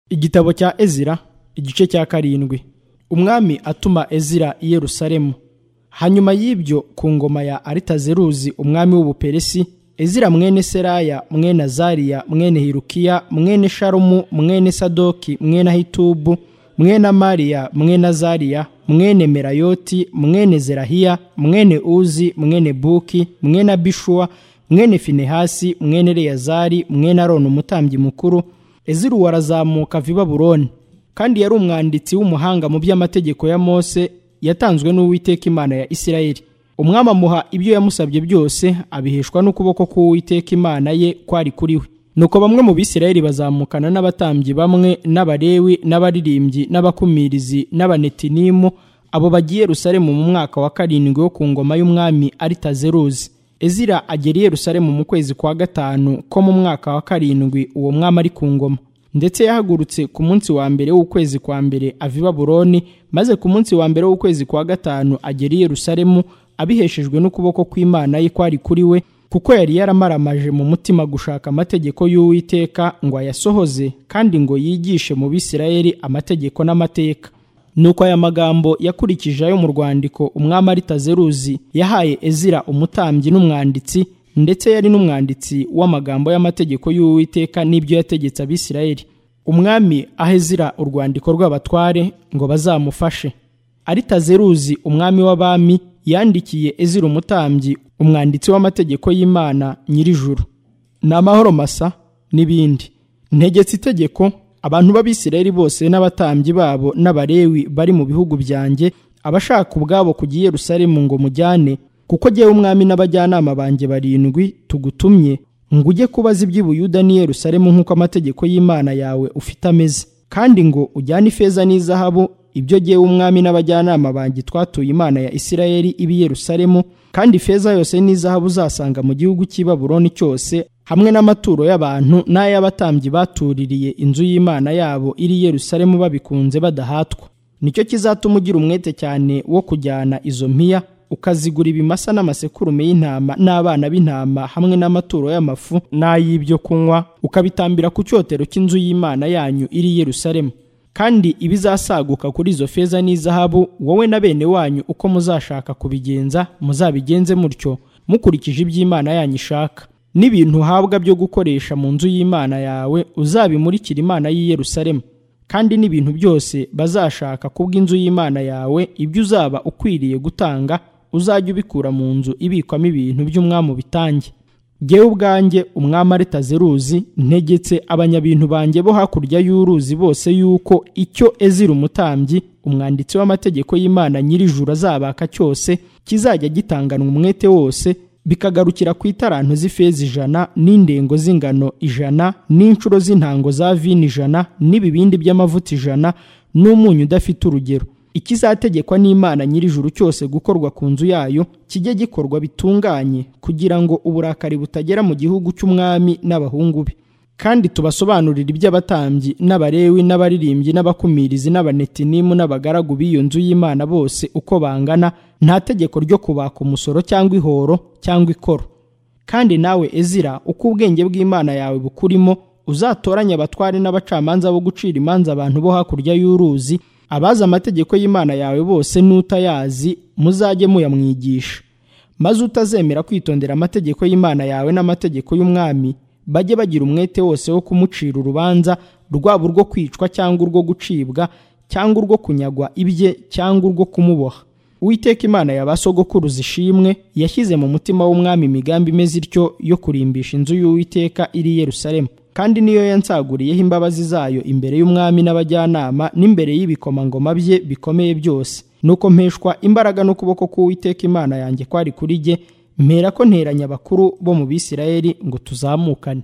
igitabo cya ezira igice cya karindwi umwami atuma ezira i yerusalemu hanyuma y'ibyo ku ngoma ya aritazeruzi umwami w'ubuperesi ezira mwene seraya mwene azariya mwene hirukiya mwene sharumu mwene sadoki mwene ahitubu mwene amariya mwene azariya mwene merayoti mwene zerahiya mwene uzi mwene buki mwene abishuwa mwene finehasi mwene reyazari mwene aroni umutambyi mukuru ezira uwo arazamuka ava i babuloni kandi yari umwanditsi w'umuhanga mu by'amategeko ya mose yatanzwe n'uwiteka imana ya isirayeli umwami amuha ibyo yamusabye byose abiheshwa n'ukuboko k'uwiteka imana ye kwari kuri we nuko bamwe mu bisirayeli bazamukana n'abatambyi bamwe n'abarewi n'abaririmbyi n'abakumirizi n'abanetinimu abo bagiye rusaremu mu mwaka wa karindwi wo ku ngoma y'umwami aritazeruzi ezira agera i yerusalemu mu kwezi kwa gatanu ko mu mwaka wa karindwi uwo mwami ari ku ngoma ndetse yahagurutse ku munsi wa mbere w'ukwezi kwa mbere ava i baburoni maze ku munsi wa mbere w'ukwezi kwa gatanu agera i yerusalemu abiheshejwe n'ukuboko kw'imana ye kwari kuri we kuko yari yaramaramaje mu mutima gushaka amategeko y'uwiteka ngo ayasohoze kandi ngo yigishe mu bisirayeli amategeko n'amateka nuko aya magambo yakurikije ayo mu rwandiko umwami aritazeruzi yahaye ezira umutambyi n'umwanditsi ndetse yari n'umwanditsi w'amagambo y'amategeko y'uwiteka n'ibyo yategetse abisirayeli umwami ahezira urwandiko rw'abatware ngo bazamufashe aritazeruzi umwami w'abami yandikiye ezira umutambyi umwanditsi w'amategeko y'imana nyirijuru ni amahoro masa n'ibindi ntegetse itegeko abantu b'abisirayeli bose n'abatambyi babo n'abarewi bari mu bihugu byanjye abashaka ubwabo kujya i yerusalemu ngo mujyane kuko jyewe umwami n'abajyanama banjye barindwi tugutumye ngo ujye kubaza iby'i Buyuda n'i Yerusalemu nk'uko amategeko y'Imana yawe ufite ameze kandi ngo ujyane ifeza n'izahabu ibyo jyewe umwami n'abajyanama banjye twatuye Imana ya Isirayeli ibi Yerusalemu kandi ifeza yose n'izahabu uzasanga mu gihugu cy'i Babuloni cyose hamwe n'amaturo y'abantu n'ay'abatambyi batuririye inzu y'Imana yabo iri Yerusalemu babikunze badahatwa nicyo kizatuma ugira umwete cyane wo kujyana izo mpiya ukazigura ibimasa n'amasekurume y'intama n'abana b'intama hamwe n'amaturo y'amafu n'ay'ibyo kunywa ukabitambira ku cyotero cy'inzu y'imana yanyu iri yerusalemu kandi ibizasaguka kuri izo feza n'izahabu wowe na bene wanyu uko muzashaka kubigenza muzabigenze mutyo mukurikije iby'imana yanyu ishaka n'ibintu uhabwa byo gukoresha mu nzu y'imana yawe uzabimurikira imana y'i yerusalemu kandi n'ibintu byose bazashaka kubw'inzu y'imana yawe ibyo uzaba ukwiriye gutanga uzajya ubikura mu nzu ibikwamo ibintu by'umwami ubitange ngewe ubwanjye umwami aritazeruzi ntegetse abanyabintu banjye bo hakurya y'uruzi bose yuko icyo ezira umutambyi umwanditsi w'amategeko y'imana nyirijuru azabaka cyose kizajya gitanganwa umwete wose bikagarukira ku itarantu z'ifeza ijana n'indengo z'ingano ijana n'inshuro z'intango za vino ijana n'ibibindi by'amavuta ijana n'umunyu udafite urugero ikizategekwa n'imana nyirijuru cyose gukorwa ku nzu yayo kijye gikorwa bitunganye kugira ngo uburakari butagera mu gihugu cy'umwami n'abahungu be kandi tubasobanurira iby'abatambyi n'abarewi n'abaririmbyi n'abakumirizi n'abanetinimu n'abagaragu b'iyo nzu y'imana bose uko bangana nta tegeko ryo kubaka umusoro cyangwa ihoro cyangwa ikoro kandi nawe ezira uko ubwenge bw'imana yawe bukurimo uzatoranye abatware n'abacamanza bo gucira imanza abantu bo hakurya y'uruzi abazi amategeko y'imana yawe bose n'utayazi muzajye muyamwigisha maze utazemera kwitondera amategeko y'imana yawe n'amategeko y'umwami bajye bagira umwete wose wo kumucira urubanza rwaba urwo kwicwa cyangwa urwo gucibwa cyangwa urwo kunyagwa ibye cyangwa urwo kumuboha uwiteka imana ya ba sogokuruza ishimwe yashyize mu mutima w'umwami imigambi imeze ityo yo kurimbisha inzu y'uwiteka iri yerusalemu kandi niyo yansaguriyeho imbabazi zayo imbere y'umwami n'abajyanama n'imbere y'ibikomangoma bye bikomeye byose nuko mpeshwa imbaraga n'ukuboko k'uwiteka imana yanjye kwari kuri jye mpera ko nteranya abakuru bo mu bisirayeli ngo tuzamukane